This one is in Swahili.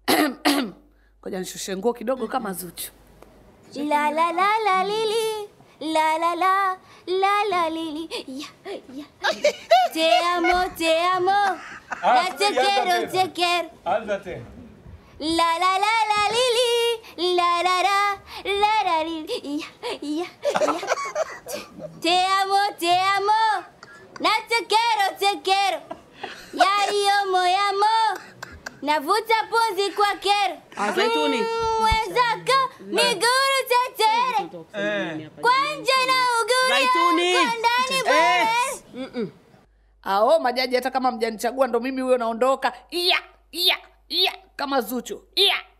Ngoja nishushe nguo kidogo kama Zuchu. La la la la lili. La la la la la lili. Ya, ya. Te amo, te amo. Na te quiero, te quiero. Anza tena. La la la la lili. La la la la la lili. Ya, ya, ya. Te amo, te amo. Na te quiero, te quiero. Yaliyo moyamo. Navuta pumzi kwa kero. Ah, Zaituni. Mm, Mwenzako miguru tetere. Kwa nje na uguru Zaituni. kwa ndani bwere. Ao majaji, hata kama mjanichagua ndo mimi huyo naondoka. Iya, iya, iya kama Zuchu. Iya.